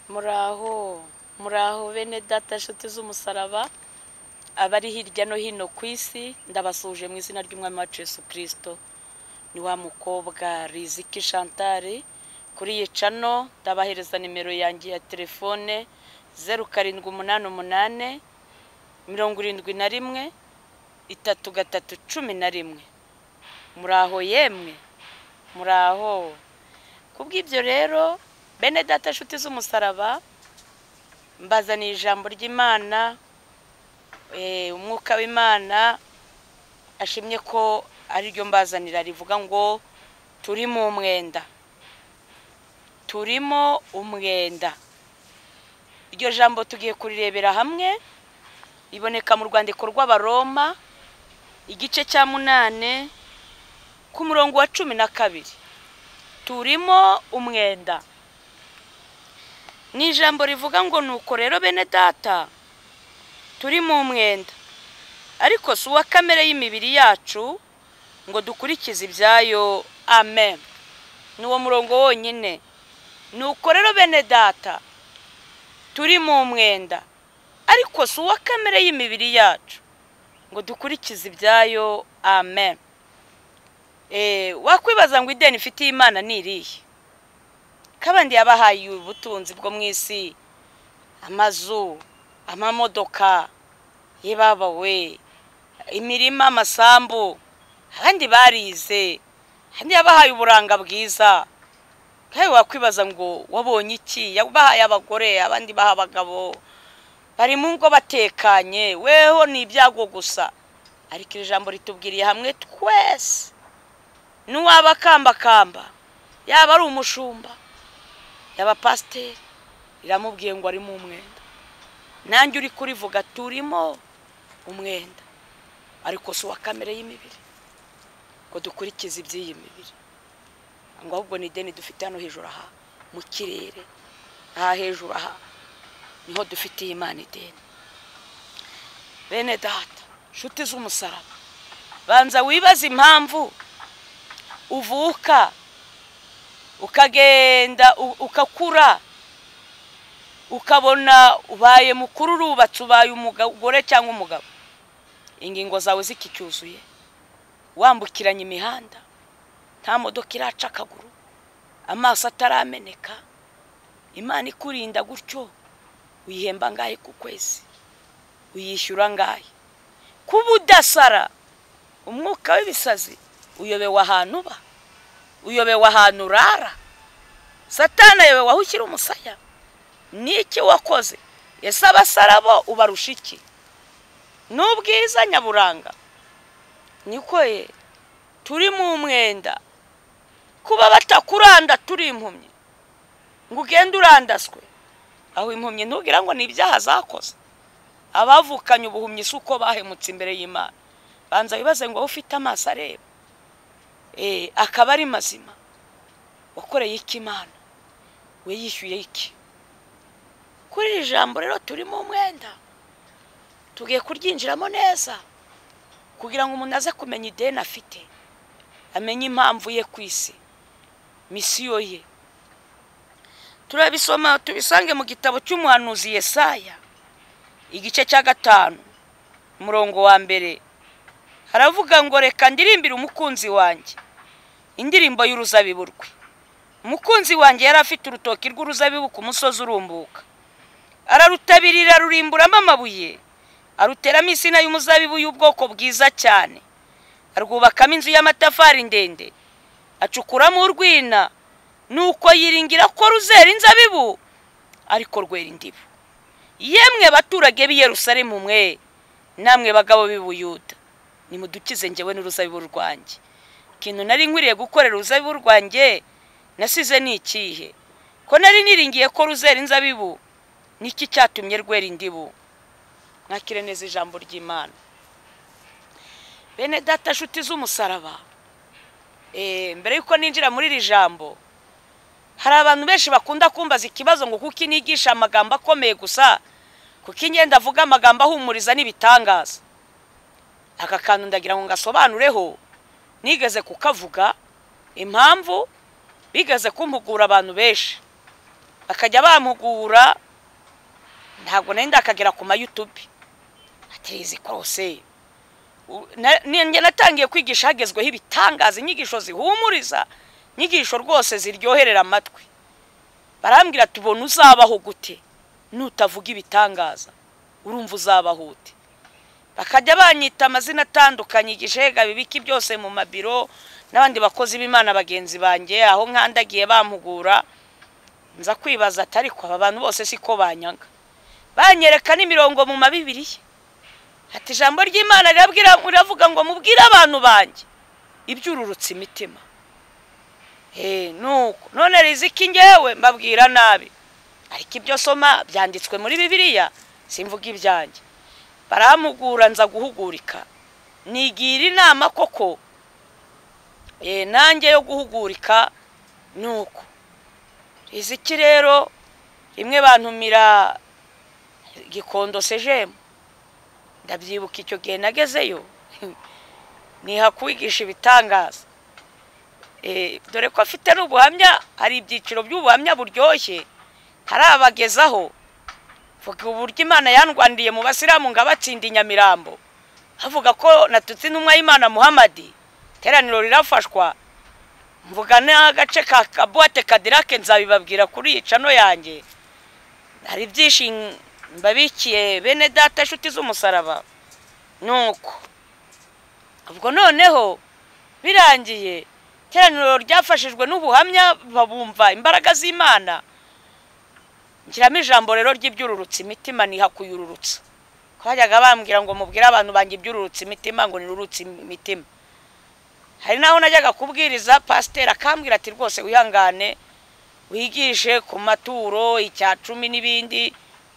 muraho muraho bene data nshuti z'umusaraba abari hirya no hino ku isi ndabasuje mu izina ry'umwami wacu Yesu kirisito ni wa mukobwa riziki shantari kuri iyi cano ndabahereza nimero yanjye ya telefone zeru karindwi umunani umunani mirongo irindwi na rimwe itatu gatatu cumi na rimwe muraho yemwe muraho kubw'ibyo rero bene data nshuti z'umusaraba mbazaniye ijambo ry'imana eh, umwuka w'imana ashimye ko ariryo mbazanira rivuga ngo turi mu mwenda turimo umwenda iryo jambo tugiye kurirebera hamwe riboneka mu rwandiko rw'abaroma igice cya munane ku murongo wa cumi na kabiri turimo umwenda ni ijambo rivuga ngo nuko rero bene data turi mu mwenda ariko si uwa kamere y'imibiri yacu ngo dukurikize ibyayo amen ni uwo murongo wonyine nuko rero bene data turi mu mwenda ariko si uwa kamere y'imibiri yacu ngo dukurikize ibyayo amen wakwibaza ngo ideni ifitiye imana ni irihe kabandi yabahaye ubutunzi bwo mu isi amazu amamodoka yebabawe imirima amasambu abandi barize abandi yabahaye uburanga bwiza kandi wakwibaza ngo wabonye iki yabahaye abagore abandi baha abagabo bari mu ngo batekanye weho ni ibyago gusa ariko iri jambo ritubwiriye hamwe twese n'uwaba akambakamba yaba ari umushumba yaba pasiteri iramubwiye ngo arimo umwenda nanjye uri kurivuga turimo umwenda ariko si uwa kamere y'imibiri ngo dukurikize iby'iyi mibiri ngo ahubwo ni ideni dufite hano hejuru aha mu kirere aha hejuru aha niho dufitiye imana ideni bene data nshuti z'umusaraba banza wibaze impamvu uvuka ukagenda ukakura ukabona ubaye mukuru urubatse ubaye umugore cyangwa umugabo ingingo zawe zikicyuzuye wambukiranya imihanda nta modoka iraca akaguru amaso atarameneka imana ikurinda gutyo uyihemba angahe ku kwezi uyishyura angahe kuba udasara umwuka w'ibisazi uyobewe ahantu uba uyobewe ahantu urara satana ayobewe aho ushyira umusaya n'iki wakoze ese abasarabo ubarusha iki n'ubwiza nyaburanga niko ye turi mu mwenda kuba batakuranda turi impumyi ngo ugende urandaswe aho impumyi ntubwira ngo ni ibyaha zakoze abavukanye ubuhumyi si uko bahemutse imbere y'imana banza wibaze ngo wowe ufite amaso areba akaba ari mazima wakoreye iki imana we yishyuye iki kuri iri jambo rero turimo umwenda tugiye kuryinjiramo neza kugira ngo umuntu aze kumenya ideni afite amenye impamvu ye ku isi misiyo ye turabisoma tubisange mu gitabo cy'umuhanuzi Yesaya igice cya gatanu umurongo wa mbere haravuga ngo reka ndirimbire umukunzi wanjye indirimbo y'uruzabibu rwe umukunzi wanjye yari afite urutoki rw'uruzabibu ku musozi urumbuka ararutabirira rurimburamo amabuye aruteramo insina y'umuzabibu y'ubwoko bwiza cyane arwubakamo inzu y'amatafari ndende acukuramo urwina nuko yiringira ko ruzera inzabibu ariko rwera indibu yemwe abaturage b'i Yerusalemu mwe namwe bagabo b'ibuyuda nimudukize ngewe n'uruzabibu rwanjye ikintu nari nkwiriye gukorera uruzabibu rwanjye nasize ni ikihe ko nari niringiye ko ruzera inzabibu niki cyatumye rwera indibu mwakire neza ijambo ry'imana bene data nshuti z'umusaraba mbere y'uko ninjira muri iri jambo hari abantu benshi bakunda kumbaza ikibazo ngo kuko inigisha amagambo akomeye gusa kuko ingenda avuga amagambo ahumuriza n'ibitangaza aka kantu ndagira ngo ngasobanureho nigeze kukavuga impamvu bigeze kumpugura abantu benshi bakajya bampugura ntabwo nari ndakagera ku mayutubi aterezi korose njye natangiye kwigisha hagezweho ibitangaza inyigisho zihumuriza inyigisho rwose ziryoherera amatwi barambwira tubona uzabaho gute nutavuga ibitangaza urumva uzabaho ute bakajya banyita amazina atandukanye igishega bibiki byose mu mabiro n'abandi bakozi b'imana bagenzi banjye aho nkandagiye bampugura nza kwibaza atari ko aba bantu bose siko banyaga banyereka n'imirongo mu mabibiriya ati ijambo ry'imana riravuga ngo mubwire abantu banjye ibyururutse imitima nuko none riziki ngewe mbabwira nabi ariko ibyo soma byanditswe muri bibiliya simvuga ibyanjye baramugura nza guhugurika nigira inama koko nanjye yo guhugurika nuko riziki rero rimwe bantumira gikondo sejemu ndabyibuka icyo gihe nagezeyo nihakwigisha ibitangaza dore ko afite n'ubuhamya hari ibyiciro by'ubuhamya buryoshye hari abagezaho vuga uburyo imana yandwandiye mu basiramu ngo abatsinda inyamirambo havuga ko natutse intumwa y'imana muhamadi iteraniro rirafashwa mvuga n'agace ka kabuwate kadirake nzabibabwira kuri iyi cano yanjye hari ibyishimo mbabikiye bene data inshuti z'umusaraba nuko ubwo noneho birangiye iteraniro ryafashijwe n'ubuhamya babumva imbaraga z'imana nshyiramo ijambo rero ry'ibyururutse imitima nihakuyururutsa twajyaga bambwira ngo mubwire abantu banjye ibyururutse imitima ngo nirurutse imitima hari n'aho najyaga kubwiriza pasiteri akambwira ati rwose wihangane wigishe ku maturo icya cumi n'ibindi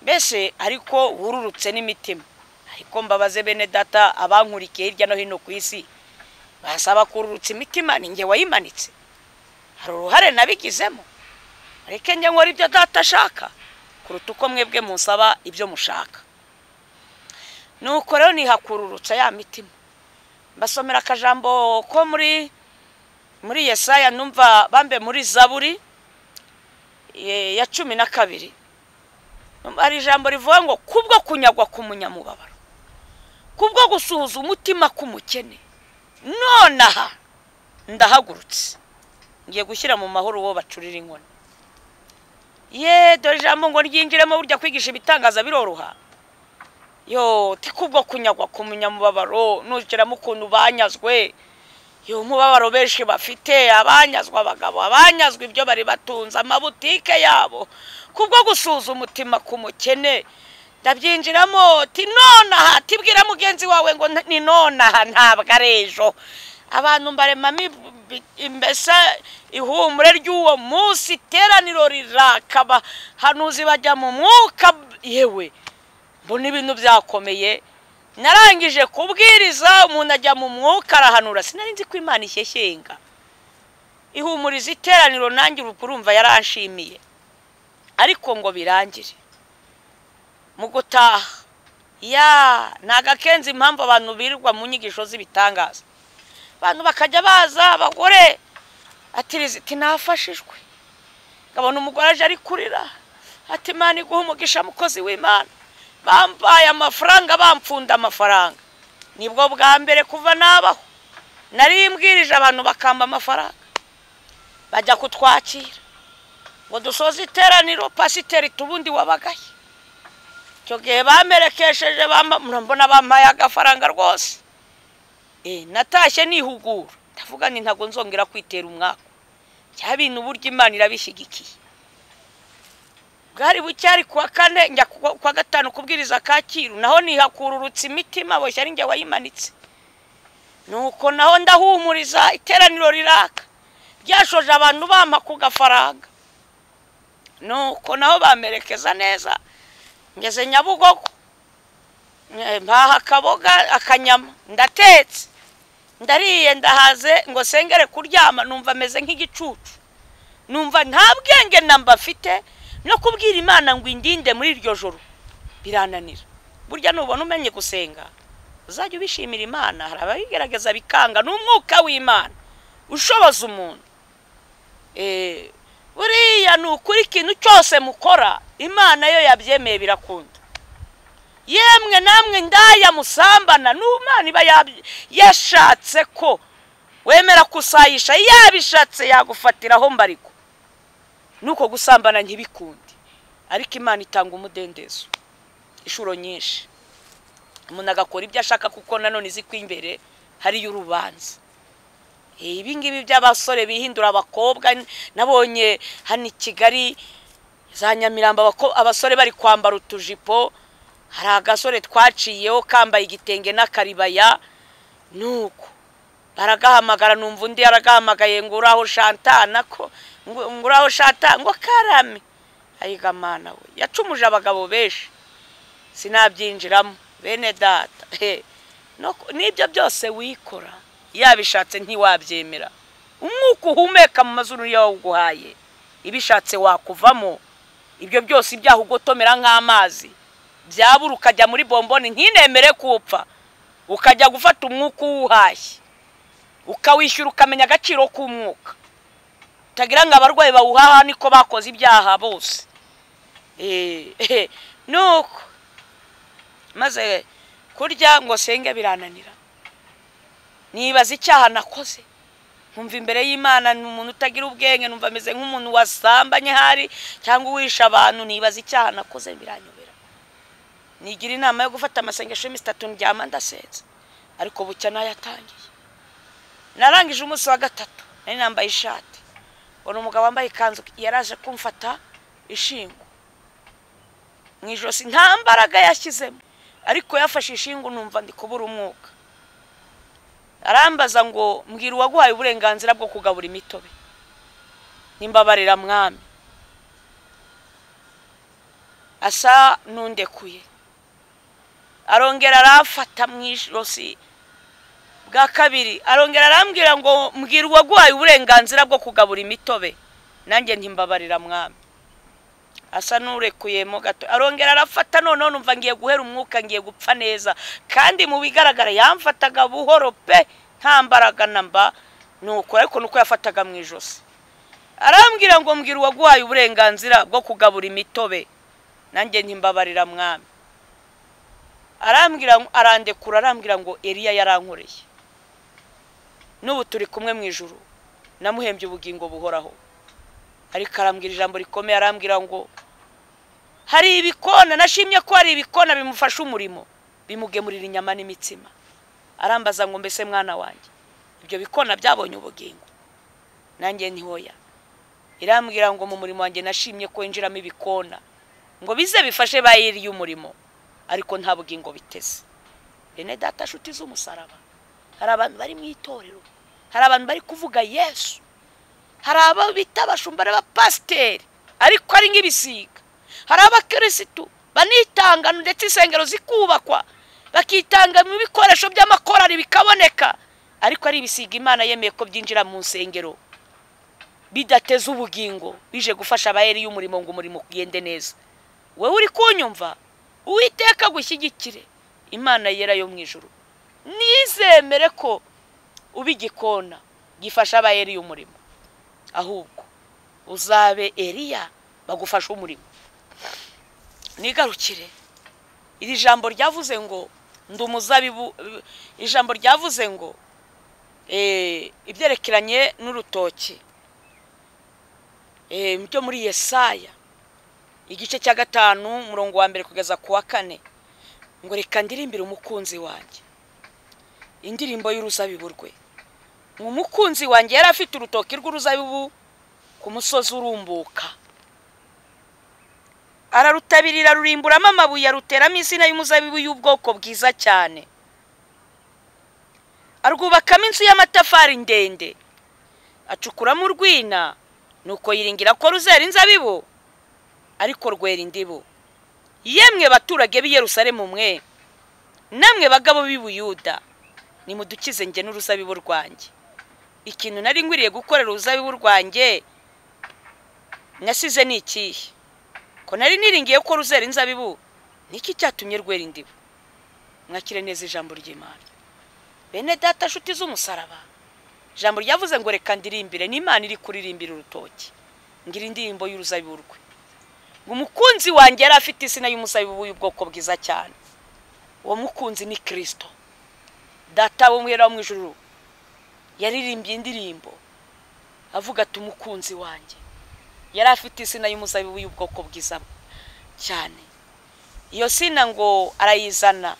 mbese ariko wururutse n'imitima ariko mbabaze bene data abankurikiye hirya no hino ku isi basaba kururutsa imitima ni nge wayimanitse hari uruhare nabigizemo ariko njye nkora ibyo data ashaka kuruta uko mwebwe musaba ibyo mushaka nuko rero nihakururutsa ya mitima mbasomera akajambo ko muri muri yesaya numva bambe muri zaburi ya cumi na kabiri hari ijambo rivuga ngo kubwo kunyagwa ku munyamubabaro kubwo gusuhuza umutima k'umukene none aha ndahagurutse ngiye gushyira mu mahoro uwo bacurira inkoni ye dore ijambo ngo ryinjiremo burya kwigisha ibitangaza biroroha yo kubwo kunyagwa ku munyamubabaro nugiramo ukuntu banyazwe yo umubabaro benshi bafite abanyazwa abagabo abanyazwa ibyo bari batunze amabutike yabo kubwo gusuza umutima ku mukene ndabyinjiramo tinonaha tibwira mugenzi wawe ngo ninonaha ntabwo ari ejo abantu mbaremamo imbese ihumure ry'uwo munsi iteraniro rirakaba hanuzi bajya mu mwuka yewe mbona ibintu byakomeye narangije kubwiriza umuntu ajya mu mwuka arahanura sinari nzi ko imana ishyeshyenga ihumuriza iteraniro nanjye urumva yaranshimiye ariko ngo birangire mu gutaha ya ntago akenzi impamvu abantu birirwa mu nyigisho z'ibitangaza abantu bakajya baza abagore ati nafashijwe ngabona umugore aje ari kurira ati imana iguha umugisha mukozi w'imana bambaye amafaranga bampfunda amafaranga nibwo bwa mbere kuva nabaho narimbwirije abantu bakamba amafaranga bajya kutwakira ngo dusoze iteraniro pasiteri tubundi wabagaye icyo gihe bamerekesheje murabona bampaye agafaranga rwose natashye nihugura ndavuga ni ntabwo nzongera kwitera umwaka bya bintu uburyo imana irabishyigikiye bwari buke ari kuwa kane njya kuwa gatanu kubwiriza kacyiru naho nihakururutse imitima boshye ari njye wayimanitse nuko naho ndahumuriza iteraniro riraka ryashoje abantu bampa ku gafaranga nuko naho bamerekeza neza ngeze nyabugogo mpaha akaboga akanyama ndatetse ndariye ndahaze ngo sengere kuryama numva ameze nk'igicucu numva nta bwenge namba afite no kubwira imana ngo indinde muri iryo joro birananira burya nubona umenye gusenga uzajya ubishimira imana hari ababigerageza bikanga n'umwuka w'imana ushoboza umuntu buriya ni ukuri ikintu cyose mukora imana yo yabyemeye birakunda yemwe namwe ndaya musambana n'umwana iba yashatse ko wemera kusayisha yabishatse yagufatiraho mbariko nuko gusambana ntibikunde ariko imana itanga umudendezo inshuro nyinshi umuntu agakora ibyo ashaka kuko nanone izi ko imbere hariyo urubanza ibi ngibi by'abasore bihindura abakobwa nabonye hano i kigali za nyamirambo abasore bari kwambara utujipo hari agasore twaciyeho kambaye igitenge n'akaribaya nuko baragahamagara numva undi yaragahamagaye ngo uraho shantana ko ngo uraho shata ngo karame ayigamana we yacumuje abagabo benshi sinabyinjiramo bene data n'ibyo byose wikora yabishatse ntiwabyemera umwuka uhumeka mu mazuru yawuguhaye ibishatse wakuvamo ibyo byose ibyaha ugotomera nk'amazi byabura ukajya muri bomboni ntinemere kupfa ukajya gufata umwuka uwuhashye ukawishyura ukamenya agaciro k'umwuka utagira ngo abarwayi bawuhaha niko bakoze ibyaha bose nuko maze kurya ngo senge birananira nibaza icyaha nakoze nkumva imbere y'imana ni umuntu utagira ubwenge numva ameze nk'umuntu wasambanye ahari cyangwa uwisha abantu nibaza icyaha nakoze biranyobera nigira inama yo gufata amasengesho y'iminsi itatu ndyama ndasenze ariko bucya nayatangiye narangije umunsi wa gatatu nari nambaye ishati ubona umugabo wambaye ikanzu yaraje kumfata ishingo mu ijosi nta mbaraga yashyizemo ariko yafashe ishingo numva ndi kubura umwuka arambaza ngo mbwira uwaguhaye uburenganzira bwo kugabura imitobe nimbabarira mwami asa n'undekuye arongera aramfata mu ijosi bwa kabiri arongera arambwira ngo mbwira uwaguhaye uburenganzira bwo kugabura imitobe nanjye ntimbabarira mwami asa n'urekuyemo gato arongera arafata noneho numva ngiye guhera umwuka ngiye gupfa neza kandi mu bigaragara yamfataga buhoro pe nta mbaraga namba nuko ariko nuko yafataga mu ijosi arambwira ngo mbwira uwaguhaye uburenganzira bwo kugabura imitobe nanjye ntimbabarira mwami arambwira arandekura arambwira ngo eriya yarankoreye n'ubu turi kumwe mu ijoro namuhembye ubugingo buhoraho ariko arambwira ijambo rikomeye arambwira ngo hari ibikona nashimye ko hari ibikona bimufasha umurimo bimugemurira inyama n'imitsima arambaza ngo mbese mwana wanjye ibyo bikona byabonye ubugingo nanjye ntihoya irambwira ngo mu murimo wanjye nashimye ko winjiramo ibikona ngo bize bifashe ba yiriye umurimo ariko nta bugingo biteze bene data nshuti z'umusaraba hari abantu bari mu itorero hari abantu bari kuvuga yesu hari abo bita abashumbara b'abapasiteri ariko ari nk'ibisiga hari abakirisitu banitanga ndetse insengero zikubakwa bakitanga mu bikoresho by'amakorari bikaboneka ariko ari ibisiga imana yemeye ko byinjira mu nsengero bidateze ubugingo bije gufasha abayeri y'umurimo ngo umurimo ugende neza wowe uri kunyumva uwiteka gushyigikire imana yera yo mu ijoro nizemere ko uba igikona gifasha abayeri y'umurimo ahubwo uzabe eriya bagufashe umurimo nigarukire iri jambo ryavuze ngo ndi umuzabibu ijambo ryavuze ngo ibyerekeranye n'urutoki byo muri yesaya igice cya gatanu umurongo wa mbere kugeza ku wa kane ngo reka ndirimbire umukunzi wanjye indirimbo y'uruzabibu rwe umukunzi wanjye yari afite urutoki rw'uruzabibu ku musozi urumbuka ararutabirira rurimburamo amabuye aruteramo insina y'umuzabibu y'ubwoko bwiza cyane arwubakamo inzu y'amatafari ndende acukuramo urwina nuko yiringira ko ruzera inzabibu ariko rwera indibu yemwe baturage b'i Yerusalemu mwe namwe bagabo b'i Buyuda nimudukize njye n'uruzabibu rwanjye ikintu nari ngwiriye gukorera uruzabibu rwanjye nasize ni ikihe ko nari niringiye ko ruzera inzabibu niki cyatumye rwera indibu mwakire neza ijambo ry'imana bene data nshuti z'umusaraba ijambo ryavuze ngo reka ndirimbire n'imana iri kuririmbira urutoki ngira indirimbo y'uruzabibu rwe ngo umukunzi wanjye yari afite izina y'umuzabibu y'ubwoko bwiza cyane uwo mukunzi ni kirisito data wo mwera wo mu ijuru yaririmbye indirimbo avuga ati umukunzi wanjye yari afite izina y'umuzabibu y'ubwoko bwiza cyane iyo sina ngo arayizana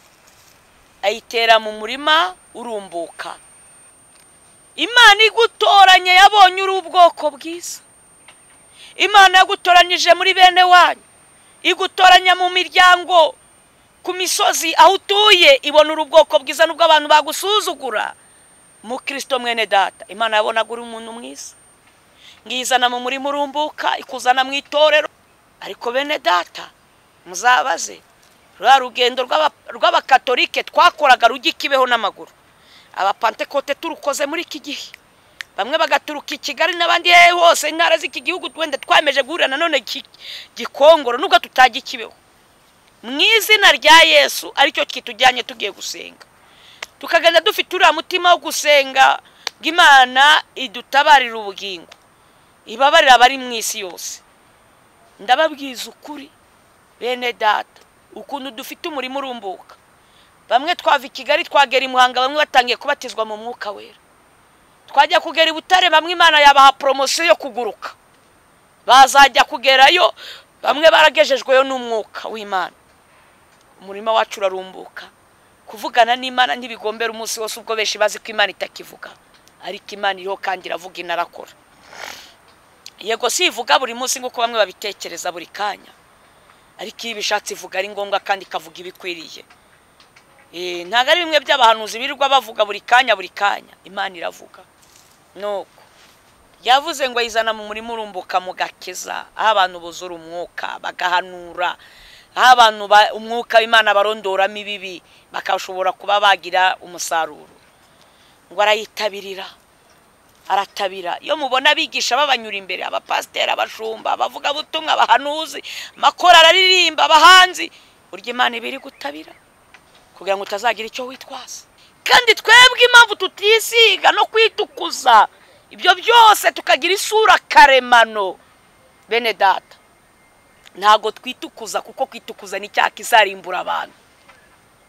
ayitera mu murima urumbuka imana igutoranye yabonye uri ubwoko bwiza imana yagutoranyije muri bene wanyu igutoranya mu miryango ku misozi aho utuye ibona uri ubwoko bwiza nubwo abantu bagusuzugura mukirisito mwene data imana yabonaga uri umuntu mwiza ngiyizana mu murima urumbuka ikuzana mu itorero ariko bene data muzabaze rwa rugendo rw'abakatolike twakoraga rujya ikibeho n'amaguru abapantekote turukoze muri iki gihe bamwe bagaturuka i kigali n'abandi hehe hose intara z'iki gihugu wenda twemeje guhurira nanone gikongoro nubwo tutajya ikibeho mu izina rya yesu aricyo kitujyanye tugiye gusenga tukagenda dufite uriya mutima wo gusenga ngo imana idutabarira ubugingo ibabarira abari mu isi yose ndababwiza ukuri bene data ukuntu dufite umurimo urumbuka bamwe twava i kigali twagera i muhanga bamwe batangiye kubatizwa mu mwuka wera twajya kugera i butare bamwe imana yabaha poromosiyo yo kuguruka bazajya kugerayo bamwe baragejejweyo n'umwuka w'imana umurimo wacu urarumbuka kuvugana n'imana ntibigombera umunsi wose ubwo benshi bazi ko imana itakivuga ariko imana iriho kandi iravuga inarakora yego si ivuga buri munsi nk'uko bamwe babitekereza buri kanya ariko iyo ibishatse ivuga ari ngombwa kandi ikavuga ibikwiriye ntabwo ari bimwe by'abahanuzi birirwa bavuga buri kanya buri kanya imana iravuga nuko yavuze ngo ayizana mu murima urumbuka mugakiza aho abantu buzura umwuka bagahanura aho abantu umwuka w'imana barondoramo ibibi bakashobora kuba bagira umusaruro ngo arayitabirira aratabira iyo mubona abigisha babanyura imbere abapasiteri abashumba abavuga butumwa abahanuzi amakorari aririmba abahanzi burya imana ibiri gutabira kugira ngo utazagira icyo witwaza kandi twebwe impamvu tutisiga no kwitukuza ibyo byose tukagira isura karemano bene data ntabwo twitukuza kuko kwitukuza ni cya kizarimbura abantu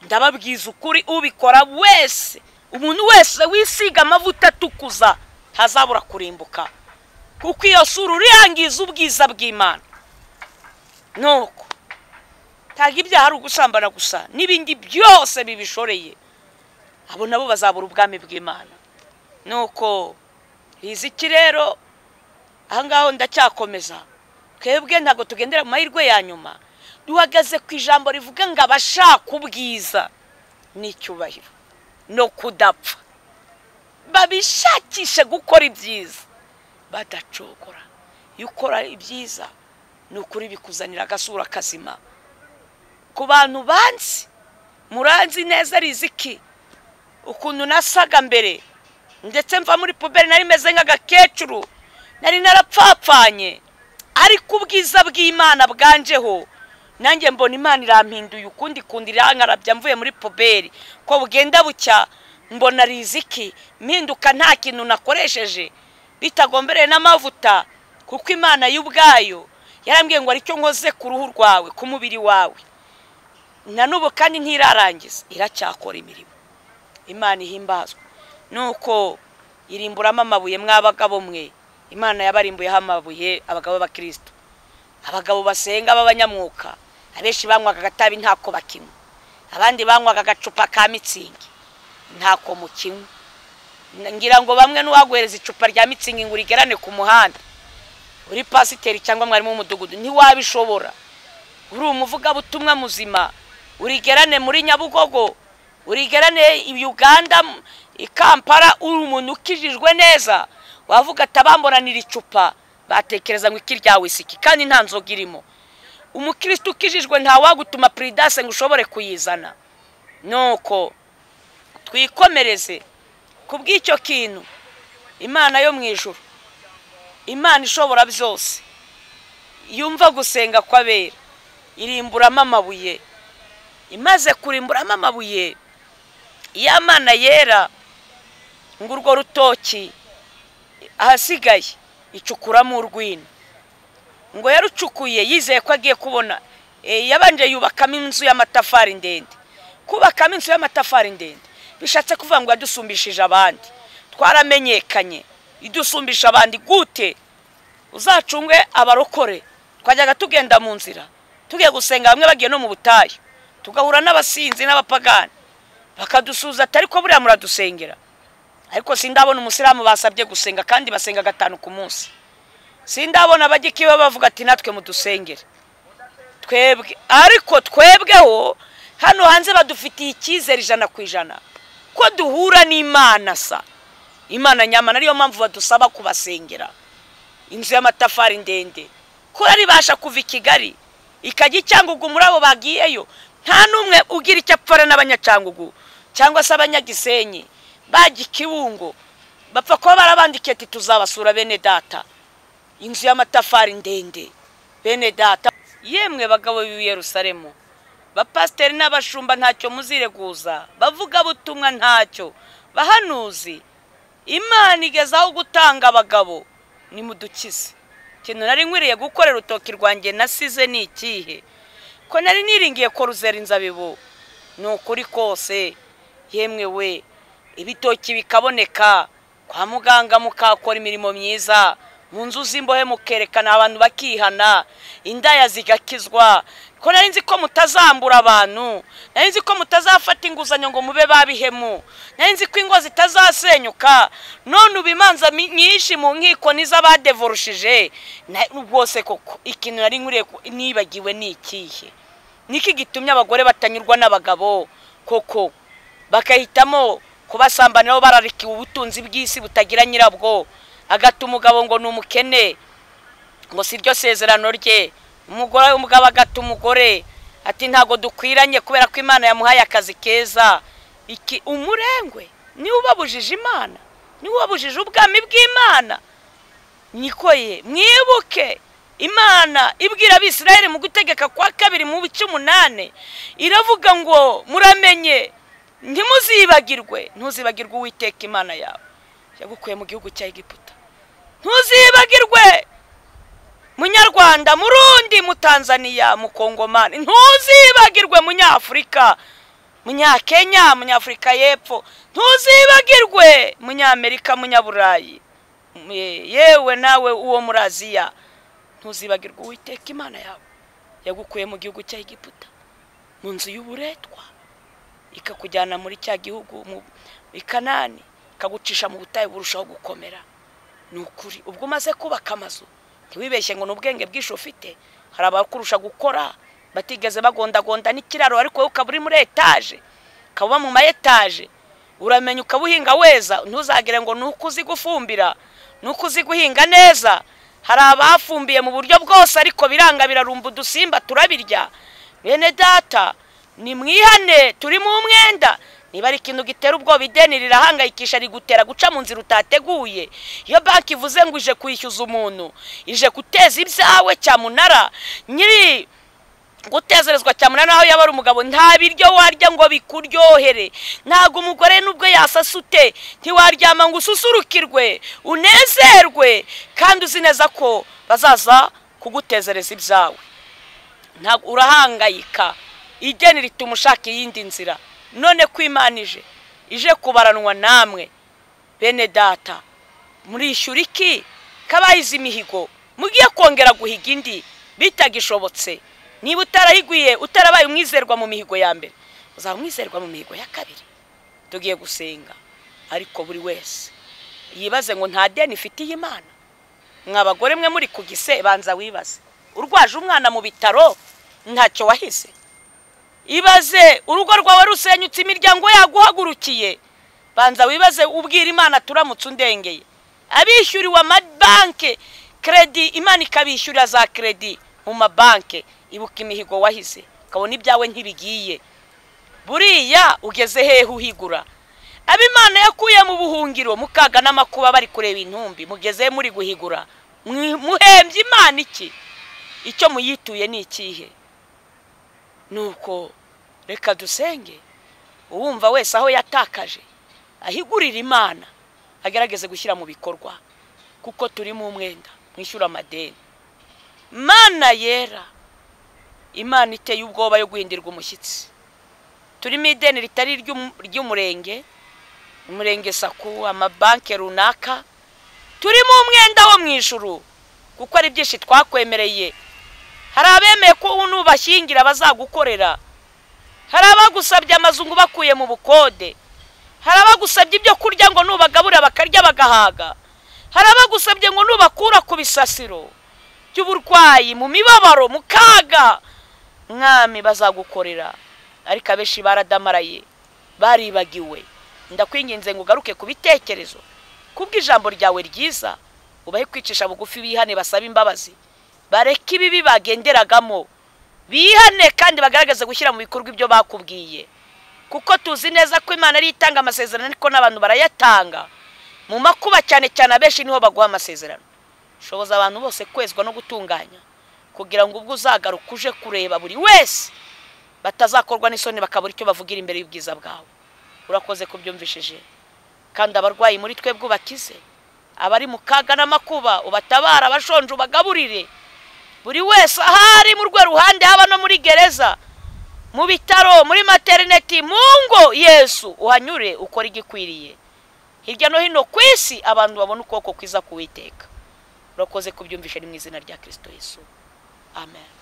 ndababwiza ukuri ubikora wese umuntu wese wisiga amavuta atukuza ntazabura kurimbuka kuko iyo sura uriyangiza ubwiza bw'imana nuko ntabwo ibyaha ari ugusambana gusa n'ibindi byose bibishoreye abo nabo bazabura ubwami bw'imana nuko riziki rero ahangaho ndacyakomeza twebwe ntabwo tugendera mu mahirwe ya nyuma duhagaze ku ijambo rivuga ngo abashaka ubwiza n'icyubahiro no kudapfa babishakishe gukora ibyiza badacogora iyo ukora ibyiza ni ukuri bikuzanira agasura kazima ku bantu banzi muranzi neza riziki ukuntu nasaga mbere ndetse mva muri puberi nari meze nk'agakecuru nari narapfapfanye ariko ubwiza bw'imana bwanjeho nanjye mbona imana irampinduye ukundi kundi irankarabya mvuye muri puberi ko bugenda bucya mbona riziki mpinduka nta kintu nakoresheje bitagombereye n'amavuta kuko imana y'ubwayo yarambwiye ngo aricyo nkoze ku ruhu rwawe ku mubiri wawe na n'ubu kandi ntirarangiza iracyakora imirimo imana ihimbazwa nuko irimburamo amabuye mw'abagabo mwe imana yabarimbuyeho amabuye abagabo b'abakirisitu abagabo basenga b'abanyamwuka abenshi banywaga agatabi ntako bakinywa abandi banywaga agacupa ka mitsingi ntako mukinywa ngira ngo bamwe n'uwaguhereza icupa rya mitsingi ngo urigerane ku muhanda uri pasiteri cyangwa mwarimu w'umudugudu ntiwabishobora uri umuvugabutumwa muzima urigerane muri nyabugogo urigerane i uganda i kampala uri umuntu ukijijwe neza wavuga atabamboranira icupa batekereza ngo iki ryawe isiki kandi nta nzoga irimo umukirisitu ukijijwe ntawagutuma peridase ngo ushobore kuyizana nuko twikomereze ku bw'icyo kintu imana yo mu ijoro imana ishobora byose yumva gusenga kw'abera irimburamo amabuye imaze kurimburamo amabuye iyo amana yera ngo urwo rutoki ahasigaye icukuramo urwina ngo yarucukuye yizeye ko agiye kubona yabanje yubakamo inzu y'amatafari ndende kubakamo inzu y'amatafari ndende bishatse kuvuga ngo yadusumbishije abandi twaramenyekanye idusumbisha abandi gute uzacungwe abarokore twajyaga tugenda mu nzira tugiye gusenga bamwe bagiye no mu butayu tugahura n'abasinzi n'abapagani bakadusuza atari ko buriya muradusengera ariko sindabona umusilamu basabye gusenga kandi basenga gatanu ku munsi sindabona abagikiwe bavuga ati natwe mudusengere twebwe ariko twebweho hano hanze badufitiye icyizere ijana ku ijana ko duhura n'imana sa imana nyamana ariyo mpamvu badusaba kubasengera inzu y'amatafari ndende ko ribasha kuva i kigali ikajya icyangugu muri abo bagiyeyo nta n'umwe ugira icyo apfana n'abanyacangugu cyangwa se abanyagisenyi bajya ikiwungo bapfa kuba barabandikiye ati tuzabasura bene data inzu y'amatafari ndende bene data yemwe bagabo Yerusalemu bapasiteri n'abashumba ntacyo muzireguza bavuga butumwa ntacyo bahanuzi imana igezaho gutanga abagabo ni mudukize ikintu nari nkwiriye gukorera urutoki rwanjye nasize ni ikihe ko nari niringiye ko ruzera inzabibu ni ukuri kose yemwe we ibitoki bikaboneka kwa muganga mukakora imirimo myiza mu nzu z'imbohe mukerekana abantu bakihana indaya zigakizwa ko nari nzi ko mutazambura abantu nari nzi ko mutazafata inguzanyo ngo mube babihemu nari nzi ko ingo zitazasenyuka none ubu imanza nyinshi mu nkiko n'iz'abadevorushije rwose koko ikintu nari nkuriye nibagiwe ni ikihe niki gitumye abagore batanyurwa n'abagabo koko bagahitamo kubasambaniraho bararikiwe ubutunzi bw'isi butagira nyirabwo agata umugabo ngo ni umukene ngo si ryo sezerano rye umugore umugabo agata umugore ati ntabwo dukwiranye kubera ko imana yamuhaye akazi keza iki umurengwe niwe ubabujije imana niwe ubabujije ubwami bw'imana niko ye mwibuke imana ibwira abisirayeli mu gutegeka kwa kabiri mu bice umunani iravuga ngo muramenye ntimuzibagirwe ntuzibagirwe uwiteka imana yawe yagukuye mu gihugu cya egiputa ntuzibagirwe munyarwanda murundi mutanzaniya mukongomani ntuzibagirwe munyafurika munyakenya munyafurika y'epfo ntuzibagirwe munyamerika munyaburayi yewe nawe uwo muri aziya ntuzibagirwe uwiteka imana yawe yagukuye mu gihugu cya egiputa mu nzu y'uburetwa ikakujyana muri cya gihugu i kanani ikagucisha mu butayu burushaho gukomera ni ukuri ubwo umaze kubaka amazu ntiwibeshye ngo ni ubwenge bwinshi ufite hari abakurusha gukora batigeze bagondagonda n'ikiraro ariko wowe ukaba uri muri etaje ukaba uba mu ma etaje uramenya ukaba uhinga weza ntuzagire ngo ni uko uzi gufumbira ni uko uzi guhinga neza hari abafumbiye mu buryo bwose ariko biranga birarumba udusimba turabirya bene data ni mwihane turi mu mwenda niba ari ikintu gitera ubwoba ideni rirahangayikisha rigutera guca mu nzira utateguye iyo banki ivuze ngo ije kwishyuza umuntu ije guteza ibyawe cyamunara nyiri gutezerezwa cyamunara naho yaba ari umugabo nta biryo warya ngo bikuryohere ntabwo umugore n'ubwo yasasute ntiwaryama ngo ususurukirwe unezerwe kandi uzi neza ko bazaza kugutezereza ibyawe urahangayika ideni rituma ushaka iyindi nzira none ko imana ije ije kubaranwa namwe bene data murishyura iki kabahize imihigo mugiye kongera guhiga indi bitagishobotse niba utarahiguye utarabaye umwizerwa mu mihigo ya mbere uzaba umwizerwa mu mihigo ya kabiri tugiye gusenga ariko buri wese yibaze ngo nta deni ifitiye imana mwa bagore mwe muri ku gise banza wibaze urwaje umwana mu bitaro ntacyo wahize ibaze urugo rwawe rusenyutse imiryango yaguhagurukiye banza wibaze ubwira imana turamutse undengeye abishyuriwe amabanki keredi imana ikabishyurira za keredi mu mabanki ibuka imihigo wahize ukabona ibyawe ntibigiye buriya ugeze hehe uhigura abo imana yakuye mu buhungiro mukaga n'amakuba bari kureba intumbi mugeze muri guhigura muhembye imana iki icyo muyituye ni ikihe nuko reka dusenge uwumva wese aho yatakaje ahigurira imana agerageze gushyira mu bikorwa kuko turi mu mwenda mwishyura amadeni mana yera imana iteye ubwoba yo guhindirwa umushyitsi turimo ideni ritari iry'um- ry'umurenge umurenge saku amabanki runaka turimo umwenda wo mu ijuru kuko ari byinshi twakwemereye hari abemeye ko nubashyingira bazagukorera hari abagusabye amazu ngo ubakuye mu bukode hari abagusabye ibyo kurya ngo nubagaburira bakarya bagahaga hari abagusabye ngo nubakura ku bisasiro by'uburwayi mu mibabaro mu kaga mwami bazagukorera ariko abenshi baradamaraye baribagiwe ndakwinginze ngo ugaruke ku bitekerezo kubwo ijambo ryawe ryiza ubahe kwicisha bugufi bihane basabe imbabazi bareke ibibi bagenderagamo bihane kandi bagaragaze gushyira mu bikorwa ibyo bakubwiye kuko tuzi neza ko imana ariyo itanga amasezerano ariko n'abantu barayatanga mu makuba cyane cyane abenshi niho baguha amasezerano shoboza abantu bose kwezwa no gutunganya kugira ngo ubwo uzagaruka uje kureba buri wese batazakorwa n'isoni bakabura icyo bavugira imbere y'ubwiza bwawe urakoze kubyumvishije kandi abarwayi muri twebwe ubakize abari mu kaga n'amakuba ubatabara abashonje ubagaburire buri wese aho ari mu rwe ruhande haba no muri gereza mu bitaro muri materineti mu ngo yesu uhanyure ukora igikwiriye hirya no hino ku isi abantu babona ukuboko kwiza kuwiteka urakoze kubyumvisha ni mu izina rya kirisito yesu amen